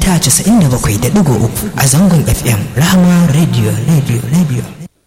mita 97.3 a zangon FM Rahama Radio Radio Radio.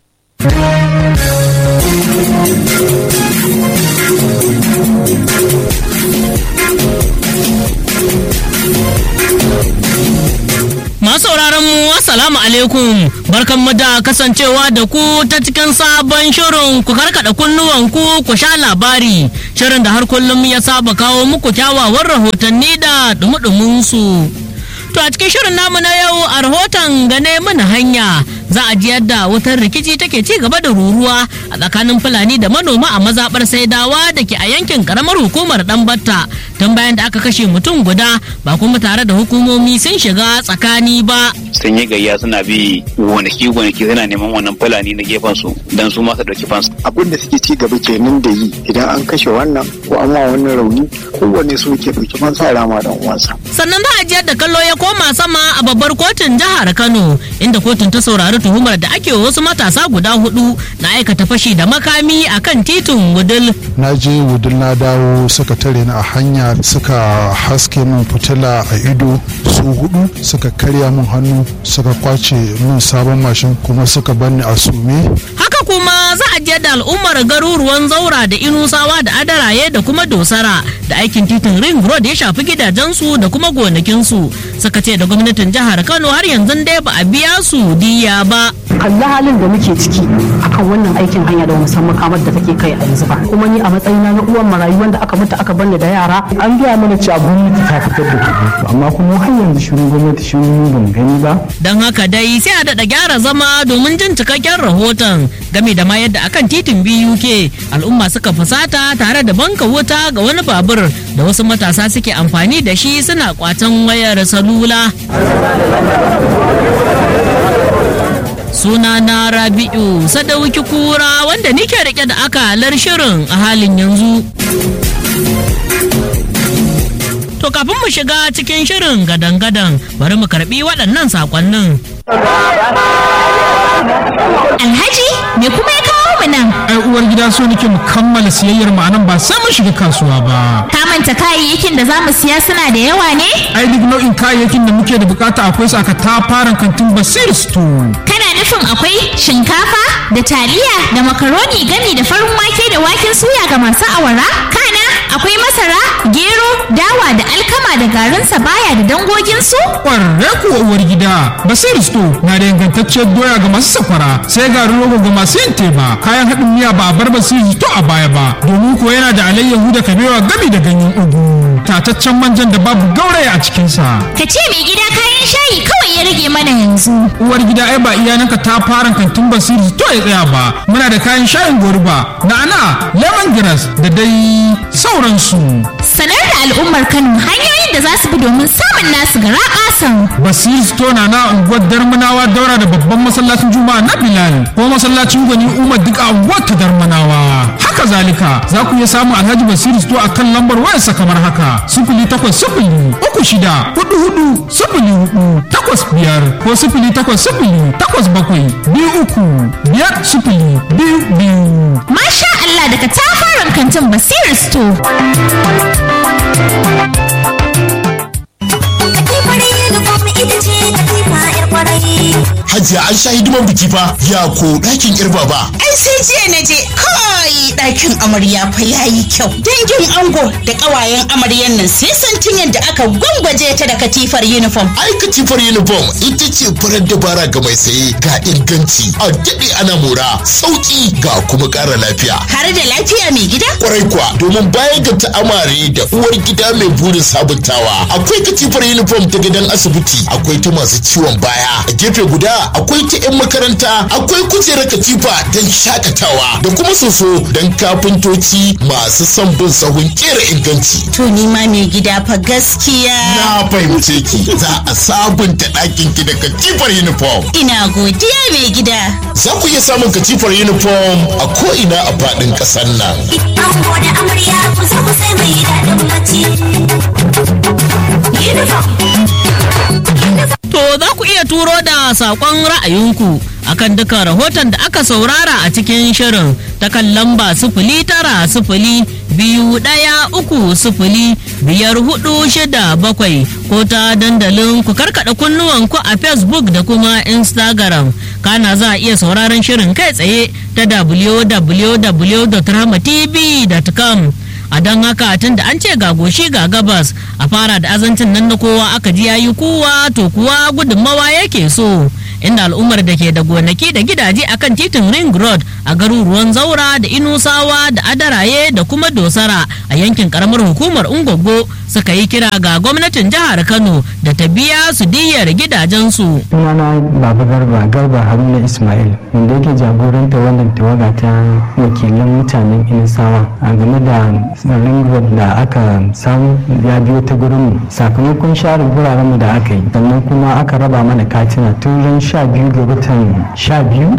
Masu sauraron mu assalamu alaikum barkanmu da kasancewa da ku ta cikin sabon shirin ku karkada kunnuwan ku ku sha labari shirin da har kullum ya saba kawo muku kyawawan rahotanni da dumudumin su. To a cikin shirin namu na yau a rahoton gane mana hanya za a ji yadda wutar rikici take ci gaba da ruruwa a tsakanin fulani da manoma a mazabar saidawa da ke a yankin karamar hukumar batta tun bayan da aka kashe mutum guda ba kuma tare da hukumomi sun shiga tsakani ba sun yi gayya suna bi gonaki gonaki suna neman wannan fulani na gefen su dan su ma su dauki fansu abin da suke ci gaba kenan da yi idan an kashe wannan ko an ma wannan rauni kowanne su ke dauki fansa rama dan uwansa sannan za a ji yadda kallo ya koma sama a babbar kotun jihar kano inda kotun ta saurari tuhumar da ake wasu matasa guda hudu na aikata fashi da makami a kan titin wudul na je wudul na dawo suka tare ni a hanya suka haske min fitila a ido su hudu suka karya min hannu suka kwace min sabon mashin kuma suka banni a sume haka kuma za a je da al'ummar garuruwan zaura da inusawa da adaraye da kuma dosara da aikin titin ring road ya shafi gidajensu da kuma gonakinsu suka ce da gwamnatin jihar kano har yanzu dai ba a biya su diya ba kalli halin da muke ciki akan wannan aikin hanya da musamman kamar da take kai a yanzu ba kuma ni a matsayina na uwan marayu wanda aka mutu aka bani da yara an gaya mana cewa gwamnati ta fitar da kuɗi amma kuma har yanzu shirin gwamnati shirin ban gani ba don haka dai sai a daɗa gyara zama domin jin cikakken rahoton game da ma yadda akan titin BUK al'umma suka fusata tare da banka wuta ga wani babur da wasu matasa suke amfani da shi suna kwatan wayar salula suna na rabi'u sadauki kura wanda nike rike da akalar shirin a halin yanzu to kafin mu shiga cikin shirin gadan-gadan bari mu karbi waɗannan sakonnin Alhaji me kuma ya kawo mu nan? ai uwar gida so nake mu kammala siyayyar mu anan ba sai mun shiga kasuwa ba Ka manta kayayyakin da za mu siya suna da yawa ne? ai duk nau'in kayayyakin da muke da bukata akwai su aka tafaran kantin basir store Kana nufin akwai shinkafa da taliya da makaroni gami da farin wake da waken suya ga masu awara? Kana akwai masara, gero, dawa da alkama da garin baya da dangoginsu? kwarre kuwa uwar gida basir store na da ingantacciyar doya ga masu safara sai garin rogo ga masu yin teba kayan haɗin miya ba a bar basir store a baya ba domin ko yana da alayyahu da kabewa gami da ganyen ugu tataccen manjan da babu gauraya a cikinsa Ka ce mai gida kayan shayi kawai ya rage mana yanzu. uwar gida ai ba iyananka ta fara kantin basiri to ya tsaya ba muna da kayan shayin goruba na'ana lemongrass da dai sauransu Sanar da al'ummar Kano hanyoyin da za su bi domin samun nasu gara ƙasan. basiri store na na unguwar darmanawa daura da babban masallacin juma'a na bilal ko masallacin gwani umar duk a unguwar ta darmanawa haka zalika za ku iya samun alhaji basiri store a kan lambar wayarsa kamar haka sifili takwas sifili uku shida hudu hudu sifili hudu takwas biyar ko sifili takwas sifili takwas bakwai biyu uku biyar sifili biyu biyu Masha Allah daga tafaran kantin Basir Store. Hajiya an sha hidiman biki fa ya ko ɗakin irba ba. Ai sai jiya na je kai ɗakin amarya fa yayi kyau. Dangin ango da ƙawayen amaryan nan sai santin yadda aka gwangwaje ta da katifar uniform. Ai katifar uniform ita ce farar dabara ga mai saye ga inganci a daɗe ana mora sauƙi ga kuma ƙara lafiya. Har da lafiya mai gida? Kwarai kuwa domin bayan ga ta'amare da uwar gida mai burin sabuntawa akwai katifar uniform ta gidan asibiti akwai ta masu ciwon baya a gefe guda akwai ta 'yan makaranta akwai kujerar katifa don shakatawa da kuma soso don kafintoci masu son bin sahun kera inganci. To ni ma mai gida fa gaskiya. Na fahimce ki za a sabunta ɗakin ki da katifar uniform. Ina godiya mai gida. Za ku iya samun katifar uniform a ko'ina a faɗin ƙasar nan. Ango da amarya ku zo ku sai mai daɗin bacci. Uniform. To za ku iya turo da da saƙon ra'ayinku akan duka rahoton da aka saurara a cikin shirin ta kan lamba sifili tara sifili biyu ɗaya uku sifili biyar hudu shida bakwai ko ta dandalin ku karkada kunnuwanku a facebook da kuma instagram kana za a iya sauraron shirin kai tsaye ta www.rahmatv.com a don haka tun da an ce ga goshi ga gabas a fara da azancin nan na kowa aka ji yayi kuwa to kuwa gudunmawa yake so inda al'ummar da ke da gonaki da gidaje akan titin ring road a garuruwan zaura da inusawa da adaraye da kuma dosara a yankin karamar hukumar ungogo suka yi kira ga gwamnatin jihar kano da ta biya su diyyar gidajensu sunana baba garba garba haruna ismail wanda yake jagoranta wannan tawaga ta wakilan mutanen inisawa a game da ring road da aka samu ya biyo ta gurinmu sakamakon share gurarenmu da aka yi sannan kuma aka raba mana katina tun ran sha biyu ga watan sha biyu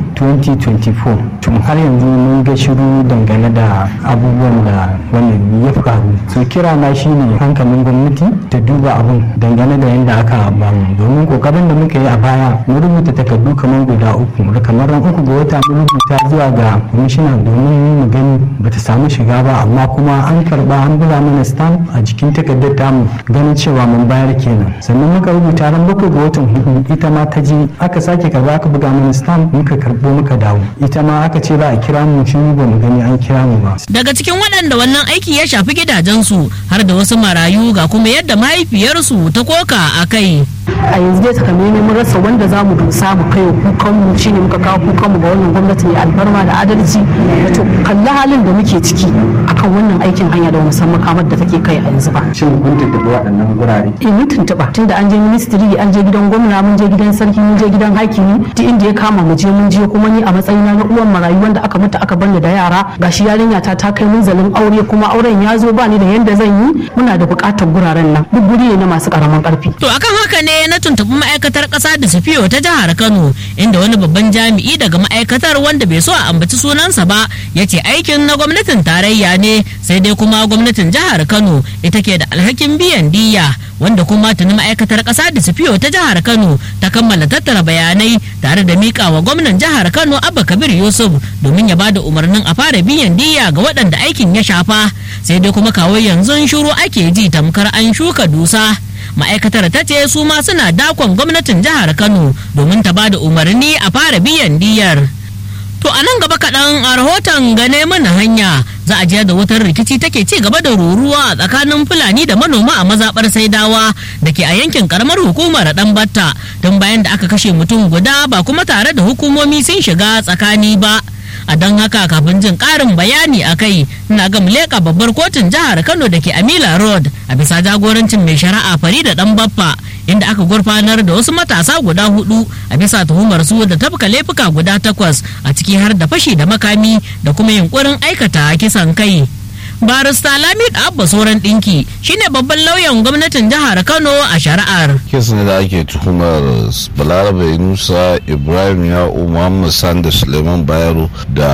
2024 tun har yanzu mun ga shiru dangane da abubuwan da wannan ya faru so kira na shine hankalin gwamnati ta duba abun dangane da yadda aka bamu domin kokarin da muka yi a baya mun rubuta takardu kamar guda uku kamar ran uku ga wata mun rubuta zuwa ga kwamishina domin mu gani bata samu shiga ba amma kuma an karba an buga mana stamp a jikin takardar tamu ganin cewa mun bayar kenan sannan muka rubuta ran bakwai ga watan hudu ita ma ta je aka sake karba aka buga mana stamp muka karbo muka dawo ita ma aka ce za a kira mu shi ba mu gani an kira mu ba daga cikin waɗanda wannan aiki ya shafi gidajensu har da wasu marayu ga kuma yadda mahaifiyarsu ta koka a kai a yanzu dai takamaimai mun rasa wanda za mu dosa mu kai kukan mu shine muka kawo kukan mu ga wannan gwamnati mai alfarma da adalci to kalli halin da muke ciki akan wannan aikin hanya da musamman kamar da take kai a yanzu ba shin kun tuntuɓi waɗannan gurare eh mun tuntuɓa tunda an je ministry an je gidan gwamna mun je gidan sarki mun je gidan hakimi duk inda ya kama mu je mun je kuma ni a matsayina na uwan marayu wanda aka mutu aka bani da yara gashi yarinya ta ta kai munzalin aure kuma auren ya zo ba ni da yanda zan yi muna da buƙatar guraren nan duk guri ne na masu ƙaramin ƙarfi to akan haka ne na tuntuɓi ma'aikatar ƙasa da sufiyo ta jihar kano inda wani babban jami'i daga ma'aikatar wanda bai so a ambaci sunansa ba ya ce aikin na gwamnatin tarayya ne sai dai kuma gwamnatin jihar kano ita ke da alhakin biyan diya wanda kuma tuni ma'aikatar ƙasa da sufiyo ta jihar kano ta kammala tattara bayanai tare da miƙa wa gwamnan jihar kano abba kabir yusuf domin ya bada umarnin a fara biyan diya ga waɗanda aikin ya shafa sai dai kuma kawo yanzu shuru ake ji tamkar an shuka dusa ma'aikatar ta ce su ma suna dakon gwamnatin jihar kano domin ta ba da umarni a fara biyan diyar to a nan gaba kaɗan a rahoton gane mana hanya za a jiya da wutar rikici take ci gaba da ruruwa a tsakanin fulani da manoma a mazaɓar saidawa da ke a yankin karamar hukumar dan batta don bayan da aka kashe mutum guda ba kuma tare da hukumomi sun shiga tsakani ba a don haka kafin jin karin bayani a kai na ga leƙa babbar kotun jihar kano da ke amila road a bisa jagorancin mai shari'a farida dan baffa inda aka gurfanar da wasu matasa guda hudu a bisa tuhumar su da tafka laifuka guda takwas a ciki har da fashi da makami da kuma yunkurin aikata kisan kai barista lamid abba sauran dinki shine babban lauyan gwamnatin jihar kano a shari'ar kesin da ake tuhumar balarabe nusa ibrahim ya'u muhammad sanda suleiman bayero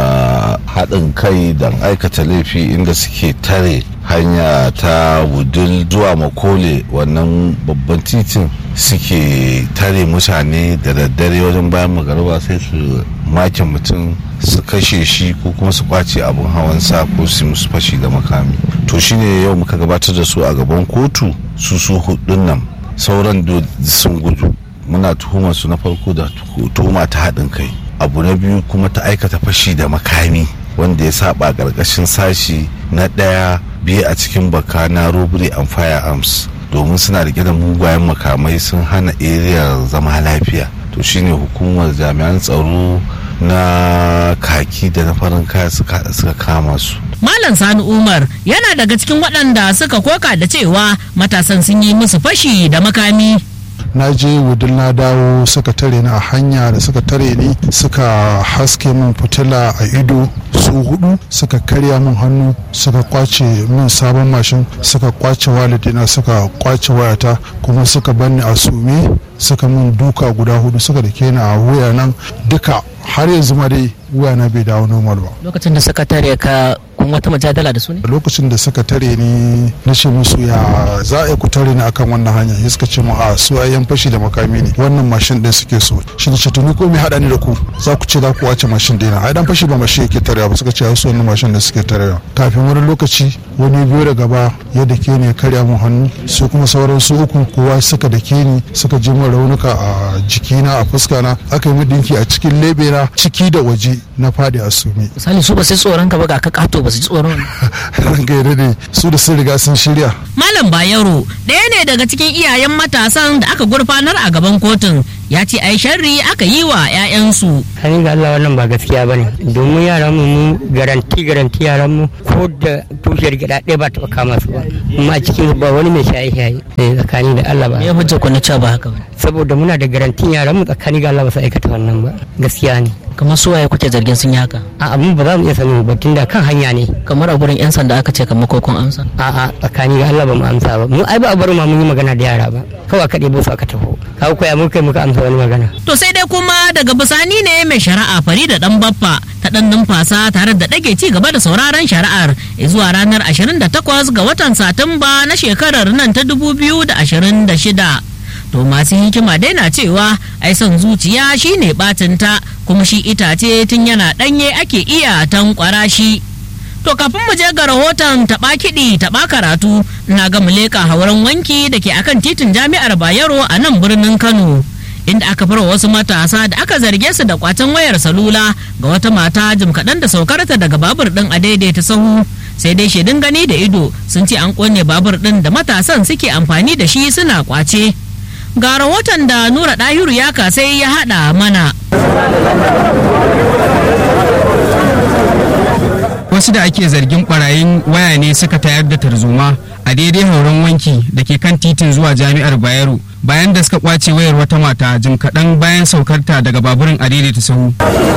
da haɗin kai don aikata laifi inda suke tare hanya ta wudil zuwa makole wannan babban titin suke tare mutane da daddare wajen bayan magariba sai su make mutum su kashe shi ko kuma su kwace abin hawansa ko su musu fashi da makami to shine yau muka gabatar da su a gaban kotu su su hudun nan sauran sun gudu muna tuhumar su na farko da tuhuma ta haɗin kai abu na biyu kuma ta aikata fashi da makami wanda ya saba ƙarƙashin sashi na ɗaya biyu a cikin baka na robbery and firearms domin suna rike da mugayen makamai sun hana area zama lafiya to shine hukumar jami'an tsaro na kaki da na farin kaya suka kama su Malam Sani Umar yana daga cikin waɗanda suka koka da cewa matasan sun yi musu fashi da makami. na je wudil na dawo suka tare ni a hanya da suka tare ni suka haske min fitila a ido su hudu suka karya min hannu suka kwace min sabon mashin suka kwace walidina suka kwace wayata kuma suka banni a sume suka min duka guda hudu suka da ni a wuya nan duka har yanzu ma dai wuya na bai dawo normal ba Lokacin da suka tare ka kun wata majadala da su ne lokacin da suka tare ni na ce musu ya za a yi ku tare ni akan wannan hanya ya suka ce mu a su ayyan fashi da makami ne wannan mashin din suke so shi ne ce to ni ko me hada ni da ku za ku ce za ku wace mashin dina ai dan fashi ba mashi yake tarewa ba suka ce su wannan mashin da suke tarewa kafin wani lokaci wani biyo da gaba ya dake ni ya karya mun hannu su kuma sauran su uku kowa suka dake ni suka ji min raunuka a jikina a fuskana aka yi min dinki a cikin lebena ciki da waje na fadi a sume misali su ba sai tsoron ka ba ga ka kato ba su ji tsoron ranka ya dade su da sun riga sun shirya malam bayero ɗaya ne daga cikin iyayen matasan da aka gurfanar a gaban kotun ya ce ai sharri aka yi wa 'ya'yansu hannun ga Allah wannan ba gaskiya bane domin yaran mu mu garanti garanti yaran mu ko da tushiyar gida ɗaya ba taɓa kama su ba amma a cikin ba wani mai shaye shaye sai tsakani da Allah ba me hujja ku na cewa ba haka ba saboda muna da garantin yaran mu tsakani ga Allah ba su aikata wannan ba gaskiya ne kamar su waye kuke zargin sun yi haka a abin ba za mu iya sanin ba tunda kan hanya ne kamar a gurin yan sanda aka ce kamar ko kun amsa a a tsakani ga Allah ba mu amsa ba mu ai ba a bar ma mun yi magana da yara ba kawai aka ɗebo su aka taho kawo koya mun kai muka amsa wani magana to sai dai kuma daga bisani ne mai shari'a Farida dan Baffa ta dan numfasa tare da dage ci gaba da sauraron shari'ar zuwa ranar 28 ga watan Satumba na shekarar nan ta 2026 to masu hikima dai na cewa ai son zuciya shine batinta kuma shi itace tun yana danye ake iya tankwara shi to kafin mu je ga rahoton taɓa kiɗi taɓa karatu na ga mu leƙa hauren wanki da ke akan titin jami'ar bayero a nan birnin kano inda aka fara wasu matasa da aka zarge su da kwacen wayar salula ga wata mata jim kaɗan da saukarta daga babur ɗin a daidaita sahu sai dai shaidun gani da ido sun ce an ƙone babur ɗin da matasan suke amfani da shi suna kwace ga rahoton da nura ɗahiru ya kasai ya haɗa mana wasu da ake zargin barayin waya ne suka tayar da tarzoma a daidai hauren wanki da ke kan titin zuwa jami'ar bayero bayan da suka kwace wayar wata mata jim kaɗan bayan saukarta daga baburin a daidaita sahu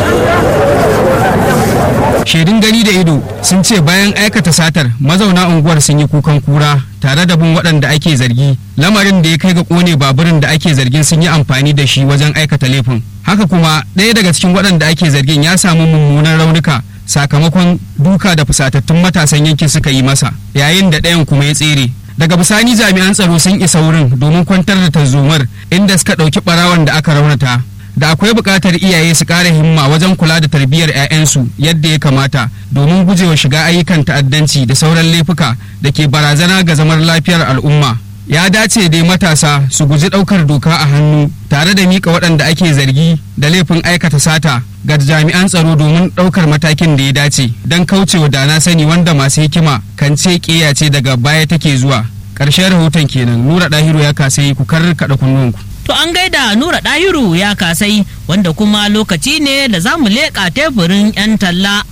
shaidun gani da ido sun ce bayan aikata satar mazauna unguwar sun yi kukan kura tare da bin waɗanda ake zargi lamarin da ya kai ga ƙone baburin da ake zargin sun yi amfani da shi wajen aikata laifin haka kuma ɗaya daga cikin waɗanda ake zargin ya samu mummunan raunuka sakamakon duka da fusatattun matasan yankin suka yi masa yayin da ɗayan kuma ya tsere daga bisani jami'an tsaro sun isa wurin domin kwantar da tarzomar inda suka ɗauki ɓarawon da aka raunata da akwai buƙatar iyaye su ƙara himma wajen kula da tarbiyyar 'ya'yansu yadda ya kamata domin gujewa shiga ayyukan ta'addanci da sauran laifuka da ke barazana ga zaman lafiyar al'umma ya dace dai matasa su guji ɗaukar doka a hannu tare da mika waɗanda ake zargi da laifin aikata sata ga jami'an tsaro domin ɗaukar matakin da ya dace don kaucewa da na sani wanda masu hikima kan ce ƙeya ce daga baya take zuwa ƙarshen rahoton kenan nura ɗahiru ya kasai ku kar kaɗa kunnuwanku To an gaida Nura Ɗahiru ya kasai wanda kuma lokaci ne da za mu leƙa teburin 'yan talla.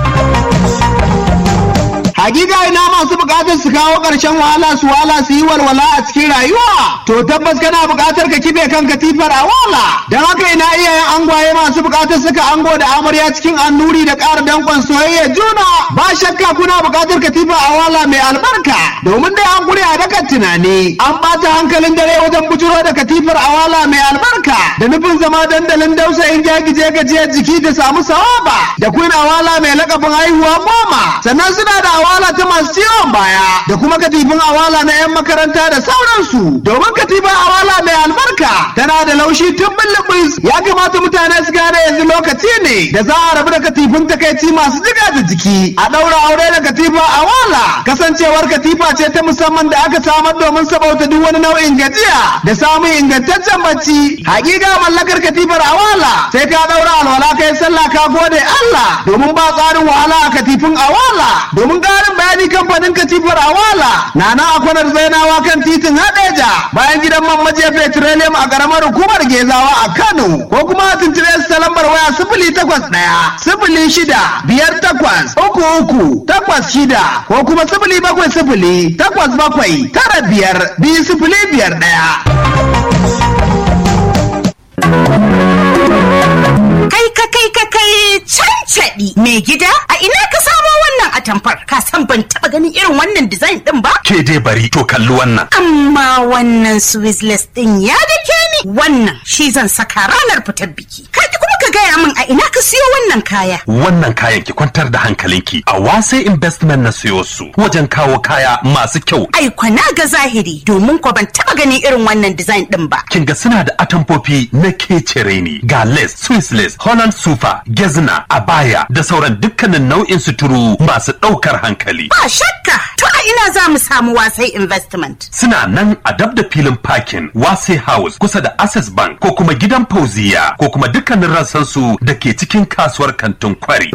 Hakika ina masu bukatar su kawo ƙarshen wahala su wahala su yi walwala a cikin rayuwa. To tabbas kana bukatar ka kibe kan katifar a wala. Don haka ina iyayen angwaye masu bukatar suka ango da amarya cikin annuri da ƙara danƙon soyayya juna. Ba shakka kuna bukatar katifar a wala mai albarka. Domin dai an kure a dakan tunani. An ɓata hankalin dare wajen bujuro da katifar a wala mai albarka. Da nufin zama dandalin dausayin jagije gajiyar jiki da samu sawaba. Da kun awala mai lakabin haihuwa goma. Sannan suna da awala ta masu ciwon baya da kuma katifin awala na 'yan makaranta da sauransu domin katifin awala mai albarka tana da laushi tun bulbus ya kamata mutane su gane yanzu lokaci ne da za a rabu da katifin takaici masu jiga da jiki a ɗaura aure da katifa awala kasancewar katifa ce ta musamman da aka samar domin sabauta duk wani nau'in gajiya da samun ingantaccen bacci hakika mallakar katifar awala sai ka ɗaura alwala kai sallah ka gode Allah domin ba tsarin wahala a katifin awala domin ƙarin bayani kamfanin katifar awala na nan a kwanar zainawa kan titin hadeja bayan gidan man majiya petroleum a ƙaramar hukumar gezawa a kano ko kuma a tuntube su ta lambar waya sifili takwas ɗaya sifili shida biyar takwas uku uku takwas shida ko kuma sifili bakwai sifili takwas bakwai tara biyar biyu sifili biyar ɗaya. Kai ka kai ka kai cancaɗi mai gida a ina ka samo wannan atamfar ka san ban taɓa ganin irin wannan design ɗin ba? Ke dai bari to kalli wannan. Amma wannan Swissless ɗin ya dake ni wannan shi zan saka ranar fitar biki. Ka kuma ka gaya min a ina ka siyo wannan kaya. Wannan kayan ki kwantar da hankalinki a wasai investment na siyo su wajen kawo kaya masu kyau. Ai kwana ga zahiri domin ko ban taba ganin irin wannan design din ba. Kin ga suna da atamfofi na kecere ne ga lace, Swiss lace, Holland sufa, gezna, abaya da sauran dukkanin nau'in suturu masu ɗaukar hankali. Ba shakka to a ina za mu samu wasai investment. Suna nan a dab da filin parking Wase House kusa da Access Bank ko kuma gidan Fauziya ko kuma dukkanin rassansu da ke cikin kasuwar kantin kwari.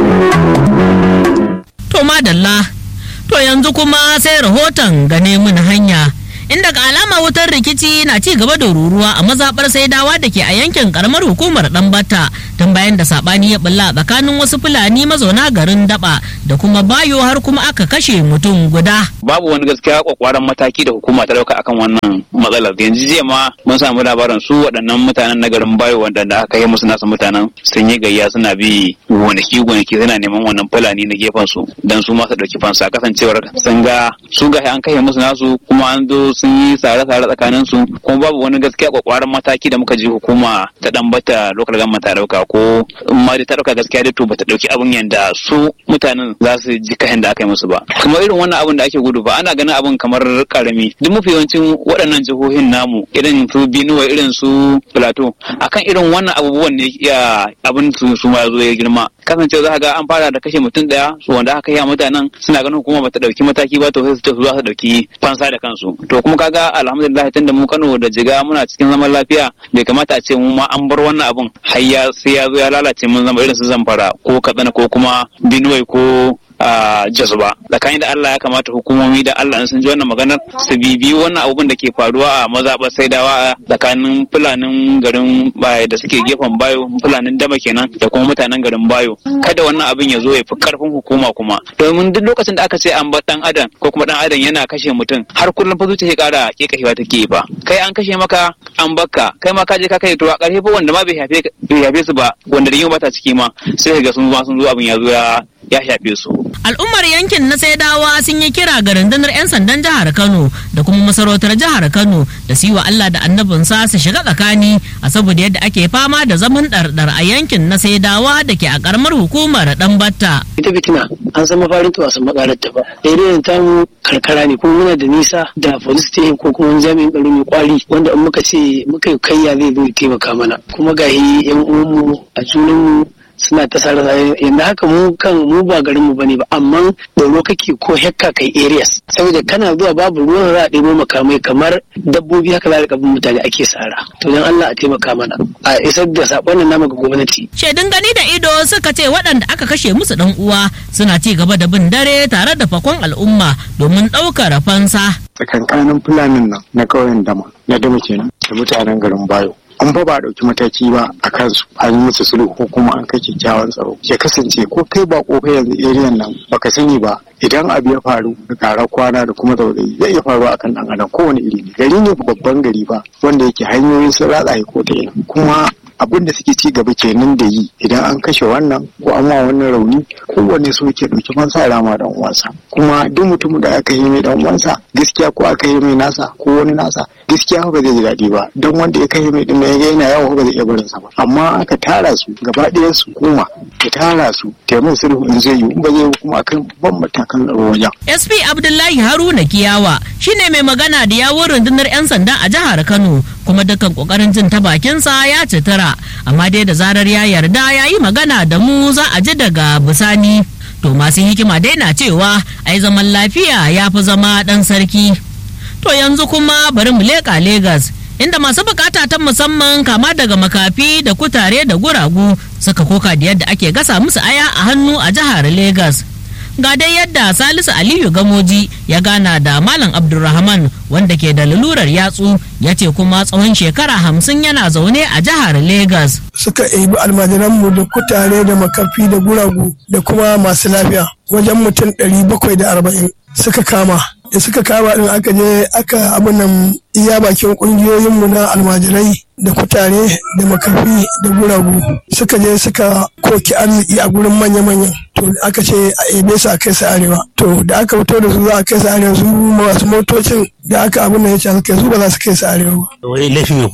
To madalla, to yanzu kuma sai rahoton gane mun hanya. Inda ga alama wutar rikici na ci gaba da ruruwa a mazaɓar saidawa da ke a yankin karamar hukumar Ɗanbata tun bayan da saɓani ya bulla tsakanin wasu Fulani mazauna garin Daba da kuma Bayo har kuma aka kashe mutum guda. babu wani gaskiya kwakwaran mataki da hukuma ta dauka akan wannan matsalar yanzu jiya ma mun samu labarin su waɗannan mutanen na garin bayo wanda aka yi musu nasa mutanen sun yi gayya suna bi gonaki gonaki suna neman wannan fulani na gefen su dan su ma su dauki fansa kasancewar sun ga su ga an kai musu nasu kuma an zo sun yi tsare-tsare tsakanin su kuma babu wani gaskiya kwakwaran mataki da muka ji hukuma ta dan bata local government ta dauka ko in ma dai ta dauka gaskiya dai to bata dauki abin yanda su mutanen za su ji kayan da aka yi musu ba kuma irin wannan abin da ake gudu ba ana ganin abin kamar karami duk mafi yawancin waɗannan jihohin namu irin su Benue irin su Plateau akan irin wannan abubuwan ne ya abin su su ma zo ya girma kasance za ga an fara da kashe mutum daya su wanda aka yi mutanen suna ganin hukuma bata dauki mataki ba to sai su ce su za su dauki fansa da kansu to kuma kaga alhamdulillah tunda mu Kano da Jiga muna cikin zaman lafiya bai kamata a ce mu ma an bar wannan abun har ya sai ya zo ya lalace mun zama irin su Zamfara ko Katsina ko kuma Benue ko a Jos ba tsakanin da Allah ya kamata hukumomi da Allah in sun ji wannan maganar su bibi wannan abubuwan da ke faruwa a mazaɓar saidawa a tsakanin fulanin garin baya da suke gefen bayo fulanin dama kenan da kuma mutanen garin bayo kada wannan abin ya zo ya fi karfin hukuma kuma domin duk lokacin da aka ce an bar dan adam ko kuma dan adam yana kashe mutum har kullum fa zuciya kara kekashewa take ba kai an kashe maka an bakka kai ma ka je ka kai to a ƙarshe fa wanda ma bai shafe bai shafe su ba wanda da ba ta ciki ma sai ga sun zo sun zo abin ya zo ya ya shafe su Al'ummar yankin na Saidawa sun yi kira ga rundunar 'yan sandan jihar Kano da kuma masarautar jihar Kano da su yi wa Allah da annabinsa su shiga tsakani a saboda yadda ake fama da zaman ɗarɗar a yankin na Saidawa da ke a ƙaramar hukumar Ɗanbatta. ita fitina an san mafarin ta wasan makarar ta ba irin ta mu karkara ne kuma muna da nisa da police station ko kuma wani jami'in tsaro mai kwari wanda in muka ce muka yi kayya zai zo ya taimaka mana kuma ga yan uwanmu a junanmu suna ta sare sare yanzu haka mu kan mu ba garin mu bane ba amma tsoro kake ko hekka kai areas saboda kana zuwa babu ruwan za a ɗebo makamai kamar dabbobi haka za a bin mutane ake sara to dan Allah a taimaka mana a isar da sakon nan namu ga gwamnati Shaidun gani da ido suka ce waɗanda aka kashe musu ɗan uwa suna ci gaba da bin dare tare da fakon al'umma domin ɗaukar fansa. tsakankanin fulanin nan na ƙauyen dama na dama kenan da mutanen garin bayo an fa ba a ɗauki mataki ba a kansu an yi musu sulhu ko kuma an kai kyakkyawan tsaro ya kasance ko kai ba ko kai yanzu eriyan nan baka sani ba idan abu ya faru da ƙarar kwana da kuma zaurayi zai iya faruwa akan ɗan adam kowane iri ne gari ne babban gari ba wanda yake hanyoyin sun ratsa ko ta ina kuma abin da suke ci gaba kenan da yi idan an kashe wannan ko an ma wannan rauni kowanne so yake ɗauki fansa rama dan uwansa kuma duk mutumin da aka yi mai dan uwansa gaskiya ko aka yi mai nasa ko wani nasa gaskiya ba zai ji daɗi ba don wanda ya kai mai din ya ga yana yawo ba zai iya barin sa ba amma aka tara su gaba ɗayan su kuma ta tara su taimakon sulhu in zai yi in ba zai yi kuma akan ban matakan tsaro wajen. SP Abdullahi Haruna Kiyawa shine mai magana da yawun rundunar 'yan sanda a jihar Kano kuma dukkan kokarin jin ta bakinsa ya citara amma dai da zarar ya yarda ya yi magana da mu za a ji daga bisani. To masu hikima dai na cewa ai zaman lafiya ya fi zama ɗan sarki. To yanzu kuma bari mu leƙa Legas inda masu bukata ta musamman kama daga makafi da kutare da guragu suka koka da yadda ake gasa musu aya a hannu a jihar Legas. Ga dai yadda Salisu Aliyu Gamoji ya gana da Malam Abdulrahman wanda ke da lalurar yatsu ya ce kuma tsawon shekara hamsin yana zaune a jihar Legas. suka ebi almajiranmu da kutare da makafi da guragu da kuma masu lafiya wajen mutum ɗari bakwai da arba'in suka kama da suka kama din aka je aka abin nan iya bakin ƙungiyoyinmu na almajirai da kutare da makafi da guragu suka je suka koki arziki a gurin manya-manyan to aka ce a ebe su a kai su arewa to da aka fito da su za a kai su arewa su masu motocin da aka abin nan ya ce su kai su ba za su kai su arewa ba wai laifin ne kuke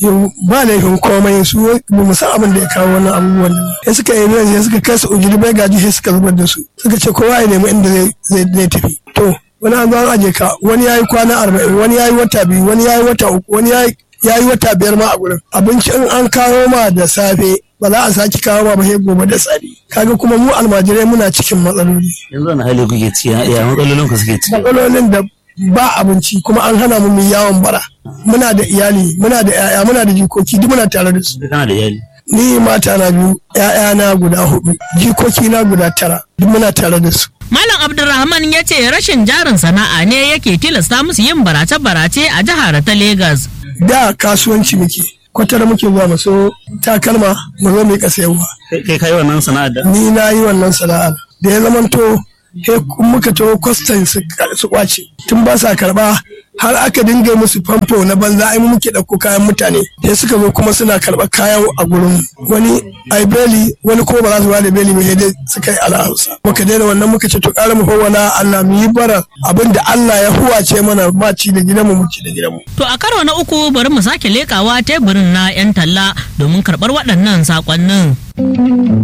yau ba laifin komai su ba mu san abin da ya kawo wannan abubuwan nan sai suka yi sai suka kai su ujiri bai gaji sai suka zubar da su suka ce kowa ya nemi inda zai zai tafi to wani an zo an aje ka wani yayi kwana arba'in wani yayi wata biyu wani yayi wata uku wani yayi yayi wata biyar ma a gurin abinci in an kawo ma da safe ba za a sake kawo ma ba sai gobe da safe kaga kuma mu almajirai muna cikin matsaloli yanzu wani hali kuke ci ya matsalolin ku suke ci matsalolin da ba abinci kuma an hana mu mu yawon bara muna da iyali muna da yaya muna da jikoki duk muna tare da su kana da iyali ni mata na biyu yaya na guda hudu jikoki na guda tara duk muna tare da su Malam Abdulrahman ya ce rashin jarin sana'a ne yake tilasta musu yin barace-barace a jihar ta Legas. da kasuwanci muke kwatar muke zuwa maso takalma mu zo mu yi kasayarwa kai kai wannan sana'ar da ni na yi wannan sana'ar da ya zamanto he muka taho kwastan su kwace tun ba sa karba har aka dinga musu famfo na banza ai mu muke ɗauko kayan mutane sai suka zo kuma suna karɓar kayan a gurin wani ai beli wani ko ba za su ba da beli mai dai suka yi al'arusa muka daina wannan muka ce to ƙara mu fawwala Allah mu yi bara abin da Allah ya huwace mana ma ci da gidanmu mu ci da gidanmu To a karo na uku bari mu sake lekawa teburin na 'yan talla domin karɓar waɗannan saƙonnin.